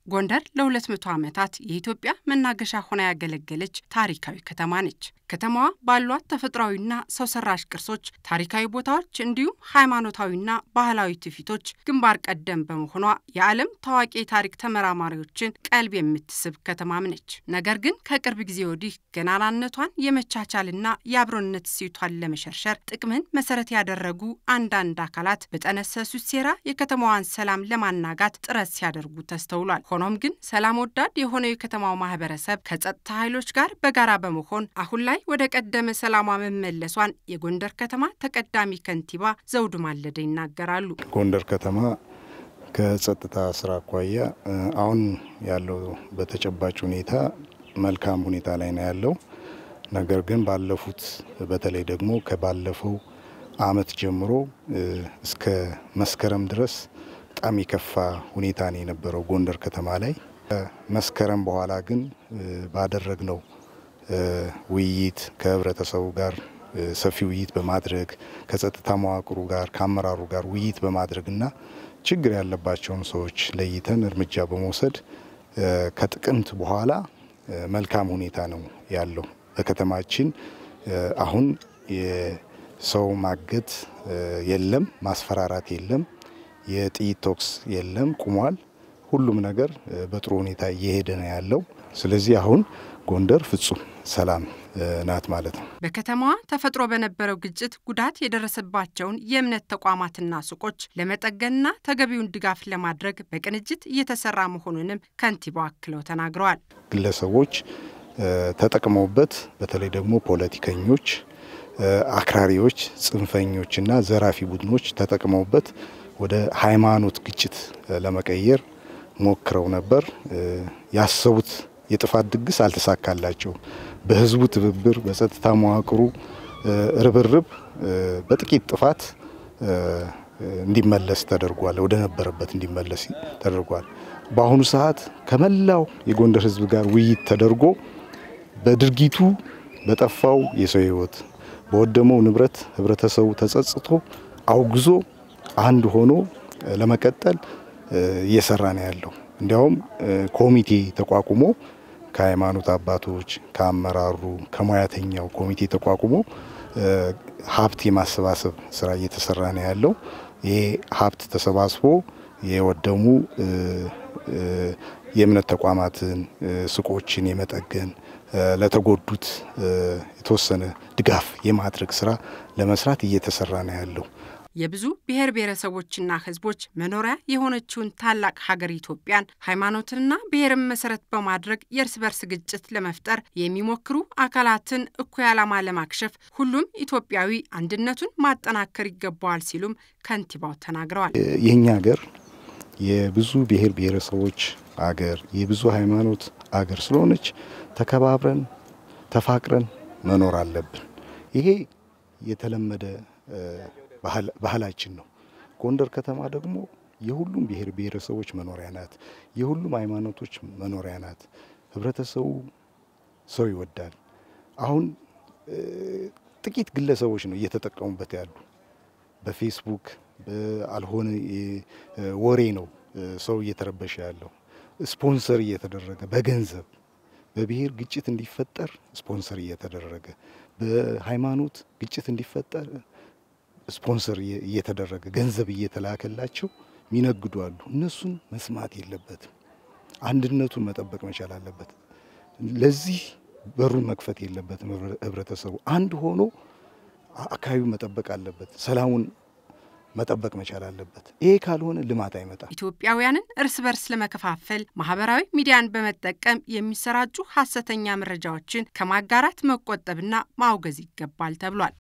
ጎንደር ለ200 ዓመታት የኢትዮጵያ መናገሻ ሆና ያገለገለች ታሪካዊ ከተማ ነች። ከተማዋ ባሏት ተፈጥሯዊና ሰው ሰራሽ ቅርሶች፣ ታሪካዊ ቦታዎች እንዲሁም ሃይማኖታዊና ባህላዊ ትውፊቶች ግንባር ቀደም በመሆኗ የዓለም ታዋቂ የታሪክ ተመራማሪዎችን ቀልብ የምትስብ ከተማም ነች። ነገር ግን ከቅርብ ጊዜ ወዲህ ገናናነቷን የመቻቻልና የአብሮነት እሴቷን ለመሸርሸር ጥቅምን መሰረት ያደረጉ አንዳንድ አካላት በጠነሰሱት ሴራ የከተማዋን ሰላም ለማናጋት ጥረት ሲያደርጉ ተስተውሏል። ሆኖም ግን ሰላም ወዳድ የሆነው የከተማው ማህበረሰብ ከጸጥታ ኃይሎች ጋር በጋራ በመሆን አሁን ላይ ወደ ቀደመ ሰላሟ መመለሷን የጎንደር ከተማ ተቀዳሚ ከንቲባ ዘውዱ ማለደ ይናገራሉ። ጎንደር ከተማ ከጸጥታ ስራ አኳያ አሁን ያለው በተጨባጭ ሁኔታ መልካም ሁኔታ ላይ ነው ያለው። ነገር ግን ባለፉት በተለይ ደግሞ ከባለፈው አመት ጀምሮ እስከ መስከረም ድረስ በጣም የከፋ ሁኔታ ነው የነበረው ጎንደር ከተማ ላይ። መስከረም በኋላ ግን ባደረግነው ውይይት ከህብረተሰቡ ጋር ሰፊ ውይይት በማድረግ ከጸጥታ መዋቅሩ ጋር ከአመራሩ ጋር ውይይት በማድረግና ችግር ያለባቸውን ሰዎች ለይተን እርምጃ በመውሰድ ከጥቅምት በኋላ መልካም ሁኔታ ነው ያለው። በከተማችን አሁን የሰው ማገት የለም፣ ማስፈራራት የለም፣ የጥይት ተኩስ የለም፣ ቁሟል። ሁሉም ነገር በጥሩ ሁኔታ እየሄደ ነው ያለው። ስለዚህ አሁን ጎንደር ፍጹም ሰላም ናት ማለት ነው። በከተማዋ ተፈጥሮ በነበረው ግጭት ጉዳት የደረሰባቸውን የእምነት ተቋማትና ሱቆች ለመጠገንና ተገቢውን ድጋፍ ለማድረግ በቅንጅት እየተሰራ መሆኑንም ከንቲባው አክለው ተናግረዋል። ግለሰቦች ተጠቅመውበት በተለይ ደግሞ ፖለቲከኞች፣ አክራሪዎች፣ ጽንፈኞችና ዘራፊ ቡድኖች ተጠቅመውበት ወደ ሃይማኖት ግጭት ለመቀየር ሞክረው ነበር። ያሰቡት የጥፋት ድግስ አልተሳካላቸው። በህዝቡ ትብብር፣ በጸጥታ መዋቅሩ ርብርብ በጥቂት ጥፋት እንዲመለስ ተደርጓል። ወደ ነበረበት እንዲመለስ ተደርጓል። በአሁኑ ሰዓት ከመላው የጎንደር ህዝብ ጋር ውይይት ተደርጎ በድርጊቱ በጠፋው የሰው ህይወት፣ በወደመው ንብረት ህብረተሰቡ ተጸጽቶ አውግዞ አንድ ሆኖ ለመቀጠል እየሰራ ነው ያለው። እንዲያውም ኮሚቴ ተቋቁሞ ከሃይማኖት አባቶች፣ ከአመራሩ፣ ከሙያተኛው ኮሚቴ ተቋቁሞ ሀብት የማሰባሰብ ስራ እየተሰራ ነው ያለው። ይሄ ሀብት ተሰባስቦ የወደሙ የእምነት ተቋማትን፣ ሱቆችን የመጠገን ለተጎዱት የተወሰነ ድጋፍ የማድረግ ስራ ለመስራት እየተሰራ ነው ያለው። የብዙ ብሔር ብሔረሰቦችና ህዝቦች መኖሪያ የሆነችውን ታላቅ ሀገር ኢትዮጵያን ሃይማኖትንና ብሔርን መሰረት በማድረግ የእርስ በርስ ግጭት ለመፍጠር የሚሞክሩ አካላትን እኩይ ዓላማ ለማክሸፍ ሁሉም ኢትዮጵያዊ አንድነቱን ማጠናከር ይገባዋል ሲሉም ከንቲባው ተናግረዋል። የእኛ ሀገር የብዙ ብሔር ብሔረሰቦች አገር፣ የብዙ ሃይማኖት አገር ስለሆነች ተከባብረን ተፋቅረን መኖር አለብን። ይሄ የተለመደ ባህላችን ነው። ጎንደር ከተማ ደግሞ የሁሉም ብሔር ብሔረሰቦች መኖሪያ ናት። የሁሉም ሃይማኖቶች መኖሪያ ናት። ህብረተሰቡ ሰው ይወዳል። አሁን ጥቂት ግለሰቦች ነው እየተጠቀሙበት ያሉ። በፌስቡክ አልሆነ ወሬ ነው ሰው እየተረበሸ ያለው። ስፖንሰር እየተደረገ በገንዘብ በብሔር ግጭት እንዲፈጠር ስፖንሰር እየተደረገ በሃይማኖት ግጭት እንዲፈጠር ስፖንሰር እየተደረገ ገንዘብ እየተላከላቸው ሚነግዱ አሉ። እነሱን መስማት የለበትም። አንድነቱን መጠበቅ መቻል አለበት። ለዚህ በሩን መክፈት የለበትም። ህብረተሰቡ አንድ ሆኖ አካባቢው መጠበቅ አለበት። ሰላሙን መጠበቅ መቻል አለበት። ይሄ ካልሆነ ልማት አይመጣም። ኢትዮጵያውያንን እርስ በርስ ለመከፋፈል ማህበራዊ ሚዲያን በመጠቀም የሚሰራጩ ሀሰተኛ መረጃዎችን ከማጋራት መቆጠብና ማውገዝ ይገባል ተብሏል።